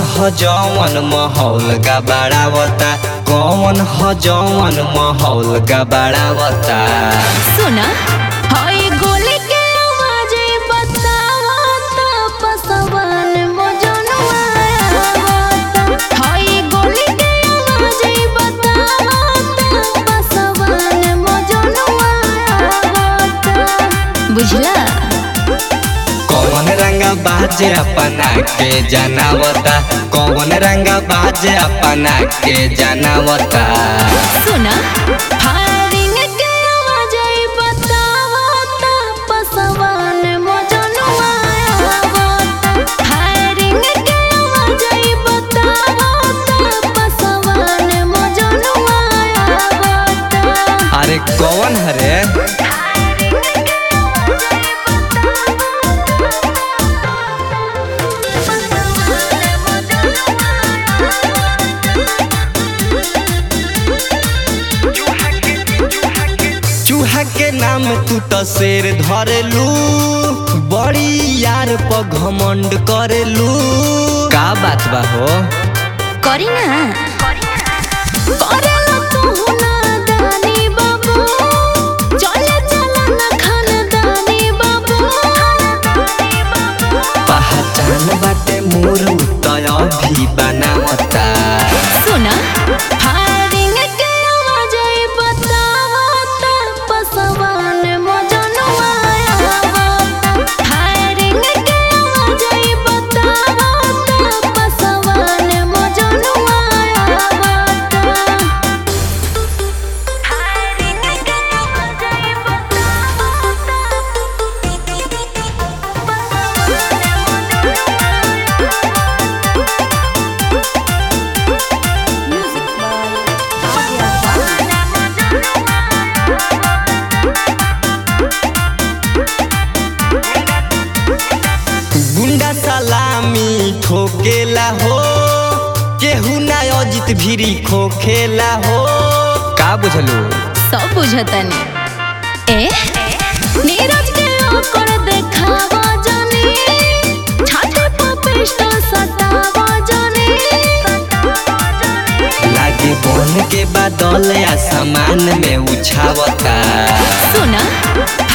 ह जवन माहौल गबाड़ावता कौन ह जवन माहौल गबाड़ावता सुना हाय गोली के आवाज बतावत पसवन मोजनुआ आवत हाय गोली के आवाज बतावत पसवन मोजनुआ आवत बुझला कौन रंग बाजे अपना के जनावता कौन रंग बाजे अपना के जनावता सुना फायरिंग के आवाज बतावत पसवन मोजनुआ आवत फायरिंग के आवाज बतावत पसवन मोजनुआ आवत अरे कौन हरे चूहा के नाम तू तो शेर धरेलू बड़ी यार पर घमंड करेलू का बात बा हो करी ना करेला तू ना दानी बाबू चले चला ना खानदानी बाबू पहचान बाटे मोर तय भी बनावता सुना फायरिंग के आवाज बतावत पसवन मोजनुआ आवत फायरिंग के आवाज बतावत पसवन मोजनुआ आवत फायरिंग के आवाज Music by गुंडा सलामी ठोकेला हो केहू ना अजित भिरी खोखेला हो का बुझलू सब बुझतनी ए नीरज के ओकर देखावा जानी छाती पर पिस्टल सटावा जानी लागे बन के बादल आसमान में उछावता सुना